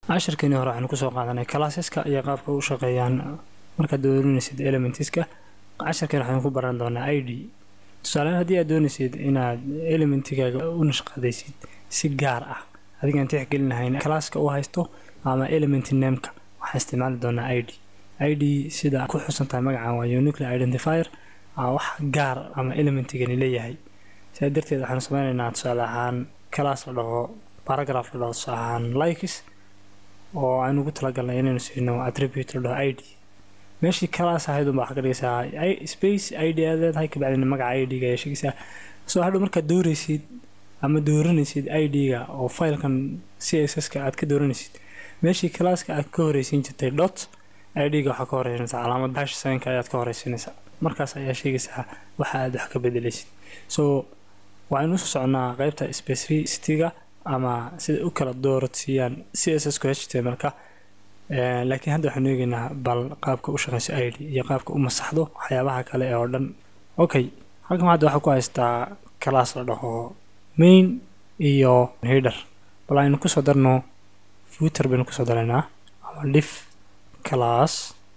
cashirkeeni hore waxaynu kusoo qaadanay classeska iyo qaabka u shaqeeyaan markaad dooranaysid elementiska cashirkeen waxaynu ku baran doonaa i d tusaalehaan haddii aad doonaysid inaad elementigaaga u nashqadaysid si gaar ah adigaan tixgelinahayn classka u haysto ama element nameka waxaan isticmaali doonaa i d i d sida ku xusantahay magacan waa unicle identifier wax gaar ama elementigani leeyahay sidaa darteed waxaanu sameynaynaa tusaale ahaan class la dhaho paragraph la dhaho tusaale ahaan likes oo aynu ugu talagalnay inaynu siino attribute la dhaho i d meeshii class ahayd unbaa waxaa ka dhigaysaa space i d aad leedahay kabacdina magaca i d-ga ayaa sheegaysaa soo hadhow markaad dooraysid ama dooranaysid i d-ga oo filekan c s s-ka aad ka dooranaysid meeshii classka aad ka horeysiin jirtay dot i d-ga waxaa ka horeysanaysaa calaamad hash saynka ayaad ka horeysanaysaa markaas ayaa sheegaysaa waxa aad wax ka bedelaysid so waxaynu usoo soconaa qeybta specificity-ga ama sida u kala dooradsiiyaan c s s ku h t m-ka laakiin hadda waxaanu eegeynaa bal qaabka u shaqeyso i d iyo qaabka u masaxdo waxyaabaha kale ee oo dhan okay halkan hadda waxaa ku haystaa class la dhaho main iyo hider bal aynu kusoo darno footer baynu kusoo daraynaa ama dif class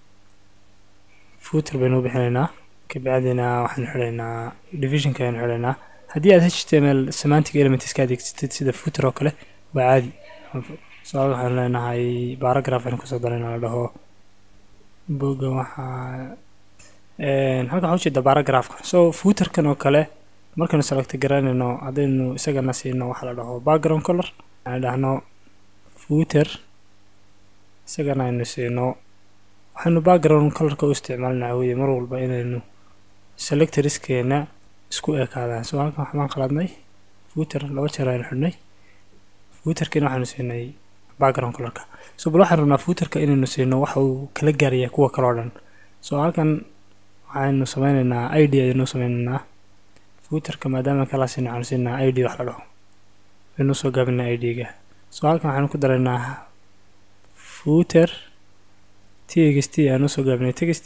footer baynu u bixinaynaa kabacdina waxaanu xidhaynaa divisionka ayanu xidhaynaa haddii aad h t m l semantic elements ka adeegsatid sida footer oo kale waa caadi so-aal waxaanu leenahay baragraph aynu kusoo darayna la dhaho boga waxaa halkan waxaa ujeeda baragraphka so footerkan oo kale markaynu selecta garanayno haddaynu isagana siino waxaa la dhaho background color aan dhahno footer isagana aynu siino waxaynu background colorka u isticmaalinaa weye mar walba inaynu selectoriskeena isku ekaadaan so halkan waxbaan qaladnay footer laba jeer aynu xidhnay footerkiina waxaanu siinay background colorka so bal waxaan rabnaa footerka inaynu siino waxa uu kala gaaraya kuwa kale oo dhan so halkan waxaynu sameyneynaa i d ayaynu sameyneynaa footerka maadaama kala siino waxaanu siinaa i d wax la dhaho aynu soo gaabinaa i d-ga so halkan waxaanu ku daraynaa footer t x t aanu soo gaabinay text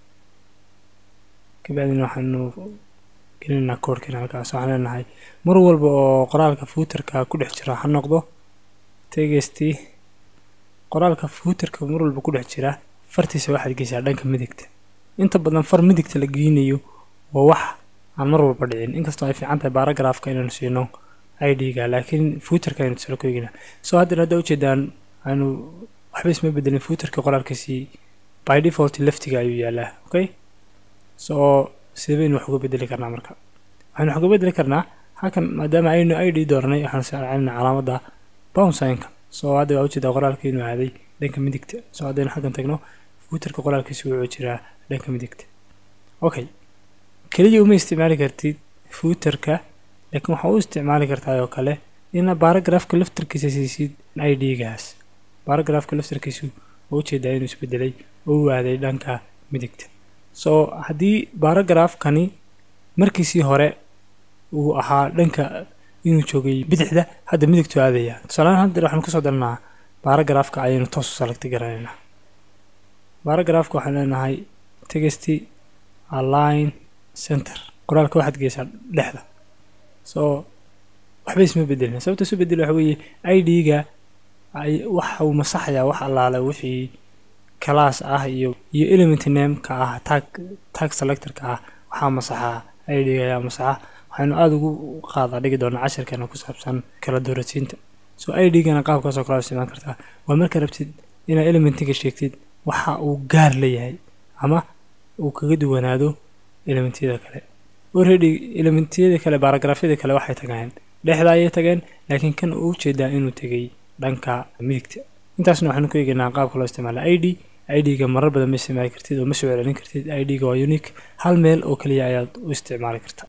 kabacdina waxaanu gelinaynaa koorhkiina halkaas waxaan leenahay mar walba oo qoraalka footerka ku dhex jira ha noqdo text qoraalka footerka mar walba ku dhex jira fartiisa waxaad geysaa dhanka midigta inta badan far midigta la geynayo waa wax aan mar walba dhicin inkastoo ay fiican tahay baragraafka inaynu siino i d-ga laakiin footerka aynu tusalo ku eeginaa soo haddana hadda ujeedaan aynu waxba isma bedelin footerka qoraalkiisii by default leftiga ayuu yaalaa okay so sidee baynu wax uga bedeli karnaa marka waxaynu wax uga bedeli karnaa halkan maadaama aynu i d dooranay waxaanu saacinaa calaamadda bownsinka soo hadda waa ujeedaa qoraalka inuu aaday dhanka midigta soo haddaynu xaggan tagno footerka qoraalkiisa wuxuu jiraa dhanka midigta okay keliya uma isticmaali kartid footerka laakiin waxaa u isticmaali kartaa oo kale ina baragraafka laftarkiisa siisid i d-gaas baragraafka laftarkiisu oo ujeedaa inuu isbedelay oo u aaday dhanka midigta so haddii baragraafkani markiisii hore uu ahaa dhanka inuu joogay bidixda hadda midigtu aadaya tusaalehaan hadda waxaanu kasoo darnaa baragraafka ayaynu toos u salagti garanaynaa baragraafka waxaan leenahay text align center qoraalka waxaad geysaa dhexda so waxba isma bedelin sababta isu bedel waxa weeye i d-ga waxa uu masaxayaa wax allaale wixii class ah iyo iyo element nameka ah tag tag selectorka ah waxaa masaxaa i d-ga ayaa masaxa waxaynu aada ugu qaada dhigi doonaa cashirkeena ku saabsan kala doorasiinta so i d-gana qaabkaasoo kale isticmaal kartaa waa marka rabtid inaad elementiga sheegtid waxa uu gaar leeyahay ama uu kaga duwanaado elementyada kale already elementyada kale baragraafyada kale waxay tageen dhexda ayay tageen laakiin kan uu ujeedaa inuu tegay dhanka midigta intaasna waxaanu ku eegaynaa qaabka loo isticmaala i d i d-ga marar badan ma isticmaali kartid oo ma soo celcelin kartid i d-ga waa unique hal meel oo keliya ayaad u isticmaali karta